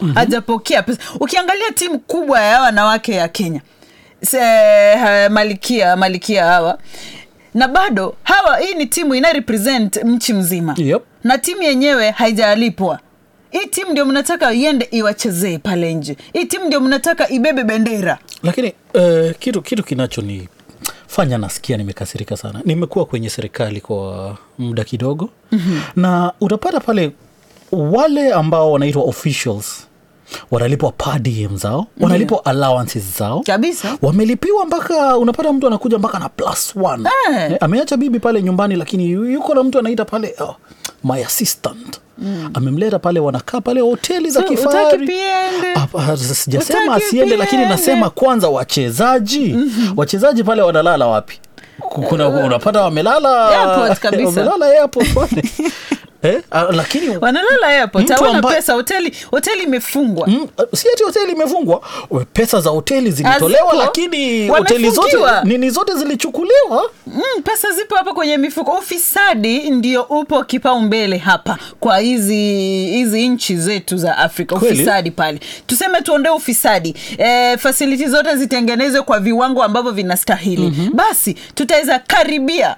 hajapokea pesa ukiangalia timu kubwa ya wanawake ya kenya Se, ha, malikia malikia hawa na bado hawa hii ni timu ina represent nchi mzima Yep. na timu yenyewe haijalipwa hii timu ndio mnataka iende iwachezee pale nje hii timu ndio mnataka ibebe bendera lakini uh, kitu kitu kinachoni fanya nasikia nimekasirika sana nimekuwa kwenye serikali kwa muda kidogo mm-hmm. na utapata pale wale ambao wanaitwa officials wanalipwa per diem zao wanalipwa allowances zao kabisa wamelipiwa mpaka unapata mtu anakuja mpaka na plus one Eh. eh, ameacha bibi pale nyumbani lakini yu- yuko na mtu anaita pale oh, my assistant mm. amemleta pale wanakaa pale hoteli za So, utaki kifahari pia ende? Hapa, sijasema Utaki asiende pia lakini ende? nasema kwanza wachezaji mm-hmm. wachezaji pale wanalala wapi Ku- kuna unapata wamelala Airport kabisa. wamelala airport pale eh, ah, lakini wanalala airport Mtu hawana ambaye- pesa hoteli hoteli imefungwa Mm, si ati hoteli imefungwa We, pesa za hoteli zilitolewa Haziko. lakini hoteli zote Wamefungiwa. nini zote zilichukuliwa Mm, pesa zipo hapa kwenye mifuko. Ufisadi ndio upo kipaumbele hapa kwa hizi hizi nchi zetu za Afrika. Kweli? Ufisadi pale, tuseme tuondoe ufisadi, e, fasiliti zote zitengenezwe kwa viwango ambavyo vinastahili. mm-hmm. Basi tutaweza karibia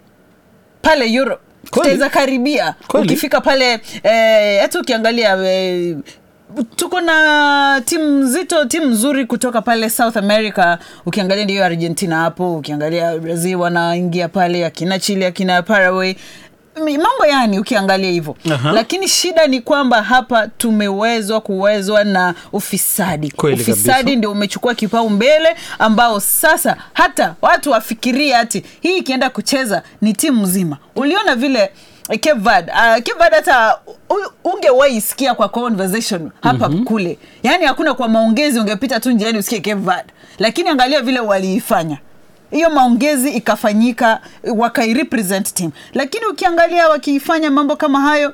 pale Europe Kweli? tutaweza karibia Kweli? ukifika pale eh, hata ukiangalia eh, tuko na timu nzito timu nzuri kutoka pale south america ukiangalia ndiyo argentina hapo ukiangalia brazil wanaingia pale akina chile akina paraguay Mi- mambo yani ukiangalia hivyo Aha. lakini shida ni kwamba hapa tumewezwa kuwezwa na ufisadi Kweli ufisadi kabisa. ndio umechukua kipaumbele ambao sasa hata watu wafikirie hati hii ikienda kucheza ni timu nzima uliona vile eh, Cape Verde uh, Cape Verde hata u- ungewahi sikia kwa conversation hapa mm-hmm. kule yaani hakuna kwa maongezi ungepita tu njiani usikie Cape Verde lakini angalia vile waliifanya hiyo maongezi ikafanyika wakairepresent team lakini ukiangalia wakiifanya mambo kama hayo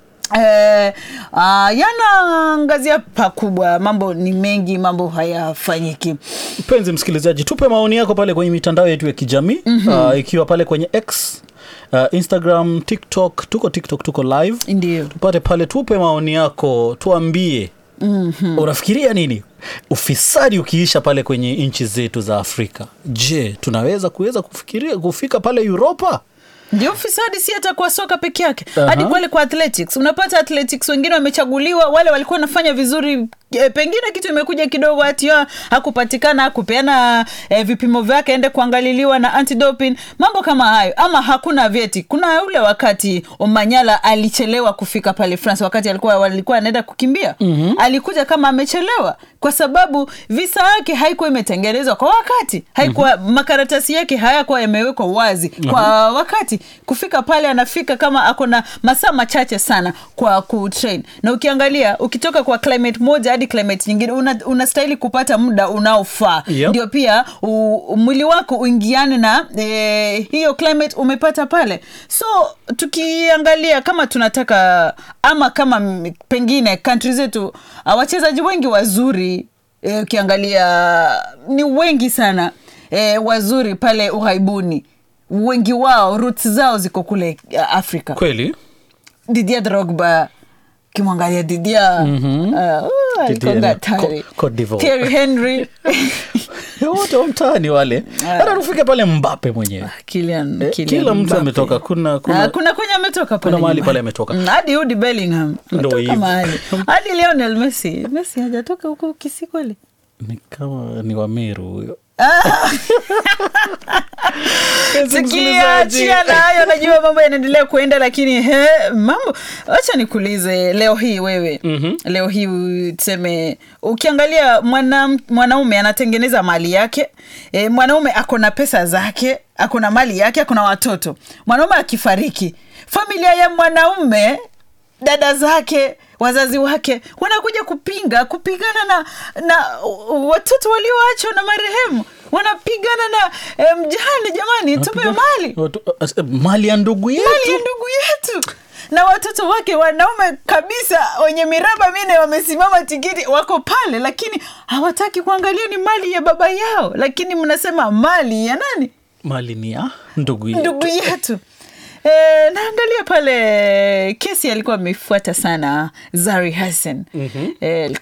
Eh, uh, yanaangazia pakubwa mambo ni mengi mambo hayafanyiki mpenzi msikilizaji tupe maoni yako pale kwenye mitandao yetu ya kijamii mm-hmm. uh, ikiwa pale kwenye x uh, instagram tiktok tuko tiktok tuko live ndio tupate pale tupe maoni yako tuambie mm-hmm. unafikiria nini ufisadi ukiisha pale kwenye nchi zetu za afrika je tunaweza kuweza kufikiria kufika pale uropa ndio ufisadi si hata kwa soka peke yake Aha. hadi kwale kwa athletics unapata athletics wengine wamechaguliwa wale walikuwa wanafanya vizuri e, pengine kitu imekuja kidogo hati ya, hakupatikana kupeana e, vipimo vyake ende kuangaliliwa na antidoping mambo kama hayo ama hakuna vyeti kuna ule wakati omanyala alichelewa kufika pale france wakati alikuwa walikuwa anaenda kukimbia mm-hmm. alikuja kama amechelewa kwa sababu visa yake haikuwa imetengenezwa kwa wakati haikuwa mm-hmm. makaratasi yake hayakuwa yamewekwa wazi kwa wakati kufika pale anafika kama ako na masaa machache sana kwa kutrain na ukiangalia ukitoka kwa climate moja hadi climate nyingine una- unastahili kupata muda unaofaa Yep. ndio pia u, mwili wako uingiane na e, hiyo climate umepata pale so tukiangalia kama tunataka ama kama m- pengine kantri zetu uh, wachezaji wengi wazuri e, ukiangalia ni wengi sana e, wazuri pale ughaibuni wengi wao roots zao ziko kule uh, afrika kweli didia drogba kimwangalia didia mm-hmm. uh, uh, Didier alikonga na- hatari. Co- Cote d'Ivoire. Thierry henry wote wa mtaani wale hata tufike pale mbape mwenyewe Kylian- Eh, Kylian kila mtu Mbappe. ametoka kuna Ah, kuna kuna kwenye ametoka kuna mahali nyumbani. pale ametoka. Mm, hadi Jude Bellingham Ndo ametoka hivyo. mahali hadi Lionel Messi Messi hajatoka huko Kisii kweli ni kama ni wameru huyo tukiachia na hayo najua mambo yanaendelea kuenda lakini he, mambo wacha nikuulize leo hii wewe mm-hmm. leo hii tuseme ukiangalia mwana, mwanaume anatengeneza mali yake e, mwanaume ako na pesa zake ako na mali yake ako na watoto mwanaume akifariki familia ya mwanaume dada zake wazazi wake wanakuja kupinga kupigana na na uh, watoto walioachwa na marehemu wanapigana na eh, mjane jamani tupe mali Watu- uh, mali ya ndugu mali ya yetu ndugu yetu na watoto wake wanaume kabisa wenye miraba mine wamesimama tikiti wako pale lakini hawataki kuangalia ni mali ya baba yao lakini mnasema mali ya nani mali ni ya ndugu yetu ndugu yetu E, naangalia pale kesi alikuwa amefuata sana zari hassan mm-hmm. e,